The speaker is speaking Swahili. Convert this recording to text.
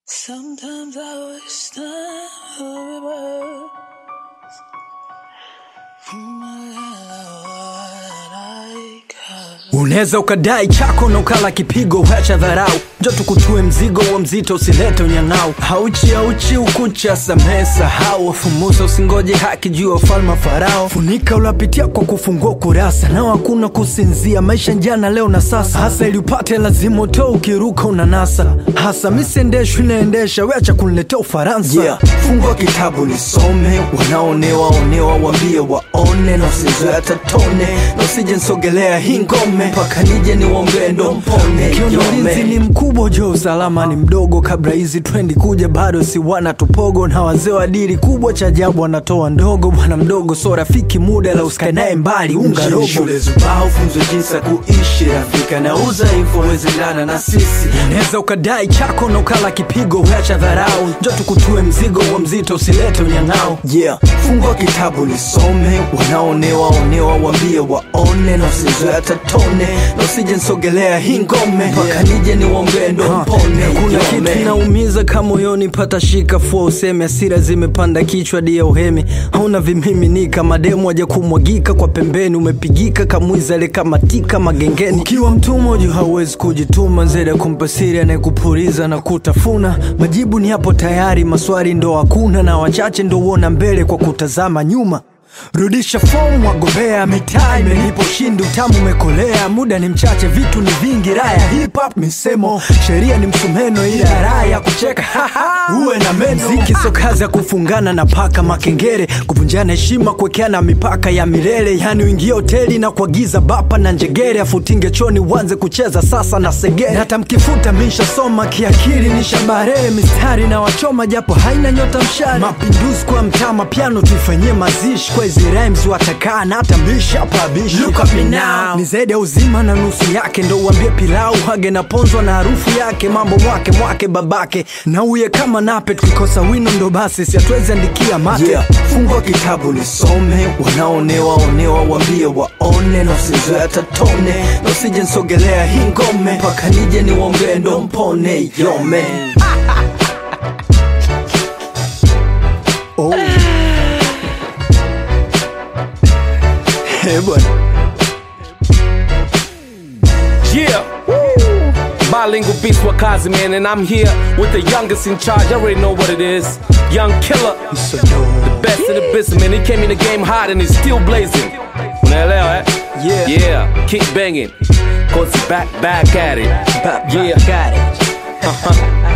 Sometimes I wish time for reverse. Unaweza ukadai chako na ukala kipigo, wacha dharau, njo tukutue mzigo wa mzito, usilete unyang'au. Hauchi hauchi ukucha, samehe sahau, wafumusa usingoje haki juu ya ufalme wa Farao. Funika ulapitia kwa kufungua kurasa, nao hakuna kusinzia, maisha njana leo na sasa. Hasa ili upate lazima utoe, ukiruka unanasa. Hasa misiendeshwi inaendesha, weacha kuniletea Ufaransa. Yeah. Fungua kitabu nisome, wanaonewa onewa wambie waone, na usizoe tatone, na usije nsogelea hii ngome mpaka nije niwombee ndo mpone. Ukiona ulinzi ni mkubwa, jo usalama ni mdogo. Kabla hizi trendi kuja, bado si wana tupogo, na wazee wa dili kubwa, cha ajabu wanatoa ndogo. Bwana mdogo so rafiki, muda la usikae naye mbali, unga robo. Shule zubao funzwe jinsi ya kuishi, rafika na udhaifu wezendana na sisi. Unaweza ukadai chako na ukala kipigo, wacha dharau, njo tukutue mzigo wa mzito, usilete unyang'ao. Yeah, fungua kitabu nisome, wanaonewa onewa wambie waone, na usizoe tatone, na usije nsogelea hii ngome mpaka nije niwombee ndo mpone. Kuna kitu inaumiza kama moyoni, pata shika fua useme, hasira zimepanda kichwa dia uhemi, hauna vimiminika, mademu waja kumwagika kwa pembeni, umepigika kamwizale kama tika magengeni. Ukiwa mtumwa juu hauwezi kujituma, zede kumpa siri anayekupuliza na kutafuna. Majibu ni hapo tayari, maswali ndo hakuna, na wachache ndo uona mbele kwa kutazama nyuma. Rudisha fomu wagombea, mitaa imenipa ushindi, utamu umekolea, muda ni mchache, vitu ni vingi, raya hip hop misemo, sheria ni msumeno, ila raha ya kucheka uwe na meno. Mziki sio kazi ya kufungana na paka makengere, kuvunjana heshima, kuwekeana mipaka ya milele, yani uingie hoteli na kuagiza bapa na njegere, afutinge choni uanze kucheza sasa na segere. Na hata mkifuta mishasoma kiakili, nishabarehe mistari na wachoma, japo haina nyota mshari. Mapinduzi kwa mtama, piano tuifanyie mazishi kwa hizi rhymes watakaa na hata mbishi hapa bishi. Look at me now. Ni zaidi ya uzima na nusu yake, ndo uambie pilau hage na ponzwa na harufu yake, mambo mwake mwake babake na uye kama nape, tukikosa wino ndo basi siatuwezi andikia mate. Yeah. Fungua kitabu nisome, wanaonewa onewa wambie waone, na usizoe tatone, na usije nsogelea hii ngome mpaka nije niwombee ndo mpone yome. Oh. Hey, bwana. Yeah. Bilingual beast Wakazi, man, and I'm here with the youngest in charge. I already know what it is. Young killer, So dope. best in the business, man. He came in the game hot and he's still blazing. Unaelewa, eh? Yeah. Yeah, keep banging. Cause back, back at it. Back, back Yeah. at it.